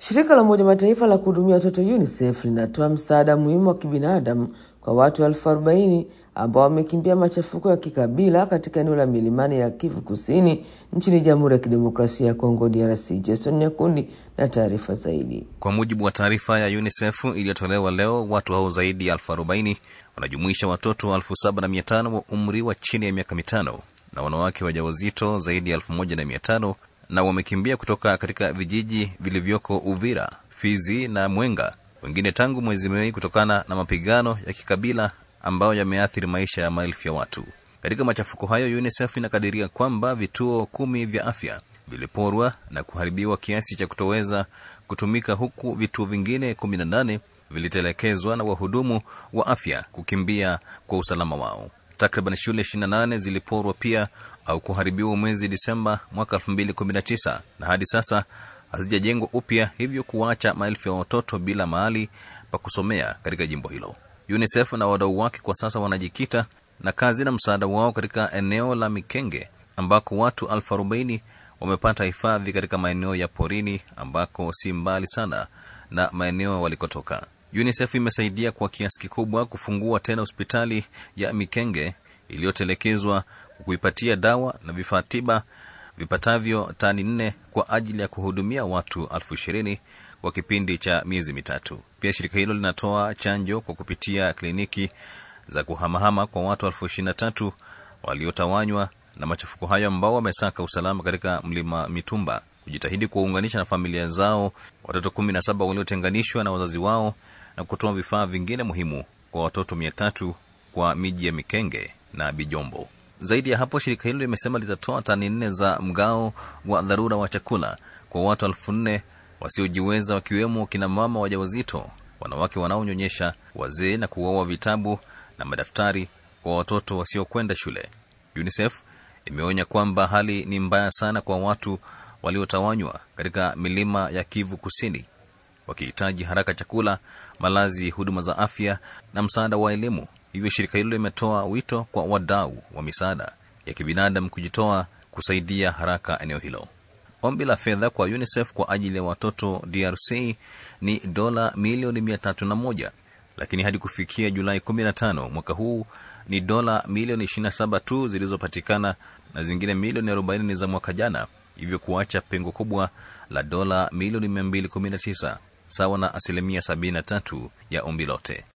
Shirika la Umoja Mataifa la kuhudumia watoto UNICEF linatoa msaada muhimu wa kibinadamu kwa watu elfu arobaini ambao wamekimbia machafuko ya kikabila katika eneo la milimani ya Kivu Kusini nchini Jamhuri ya Kidemokrasia ya Kongo DRC. Jason Nyakundi na taarifa zaidi. Kwa mujibu wa taarifa ya UNICEF iliyotolewa leo, watu hao zaidi ya elfu arobaini wanajumuisha watoto elfu saba na mia tano wa umri wa chini ya miaka mitano na wanawake wajawazito zaidi ya elfu moja na mia tano na wamekimbia kutoka katika vijiji vilivyoko Uvira, Fizi na Mwenga, wengine tangu mwezi Mei kutokana na mapigano ya kikabila ambayo yameathiri maisha ya maelfu ya watu. Katika machafuko hayo, UNICEF inakadiria kwamba vituo kumi vya afya viliporwa na kuharibiwa kiasi cha kutoweza kutumika, huku vituo vingine kumi na nane vilitelekezwa na wahudumu wa afya kukimbia kwa usalama wao. Takriban shule 28 ziliporwa pia au kuharibiwa mwezi Disemba mwaka 2019 na hadi sasa hazijajengwa upya, hivyo kuwaacha maelfu ya watoto bila mahali pa kusomea katika jimbo hilo. UNICEF na wadau wake kwa sasa wanajikita na kazi na msaada wao katika eneo la Mikenge ambako watu elfu arobaini wamepata hifadhi katika maeneo ya porini ambako si mbali sana na maeneo walikotoka. UNICEF imesaidia kwa kiasi kikubwa kufungua tena hospitali ya Mikenge iliyotelekezwa kuipatia dawa na vifaa tiba vipatavyo tani nne kwa ajili ya kuhudumia watu elfu ishirini kwa kipindi cha miezi mitatu. Pia shirika hilo linatoa chanjo kwa kupitia kliniki za kuhamahama kwa watu elfu ishirini na tatu waliotawanywa na machafuko hayo ambao wamesaka usalama katika mlima Mitumba, kujitahidi kuwaunganisha na familia zao watoto kumi na saba waliotenganishwa na wazazi wao na kutoa vifaa vingine muhimu kwa watoto mia tatu kwa miji ya Mikenge na Bijombo. Zaidi ya hapo, shirika hilo limesema litatoa tani nne za mgao wa dharura wa chakula kwa watu elfu nne wasiojiweza wakiwemo kina mama wajawazito, wanawake wanaonyonyesha, wazee na kugawa vitabu na madaftari kwa watoto wasiokwenda shule. UNICEF imeonya kwamba hali ni mbaya sana kwa watu waliotawanywa katika milima ya Kivu Kusini, wakihitaji haraka chakula, malazi, huduma za afya na msaada wa elimu. Hivyo shirika hilo limetoa wito kwa wadau wa misaada ya kibinadamu kujitoa kusaidia haraka eneo hilo. Ombi la fedha kwa UNICEF kwa ajili ya watoto DRC ni dola milioni mia tatu na moja lakini hadi kufikia Julai 15 mwaka huu ni dola milioni 27 tu zilizopatikana na zingine milioni 40 ni za mwaka jana, hivyo kuacha pengo kubwa la dola milioni 219 sawa na asilimia 73 ya ombi lote.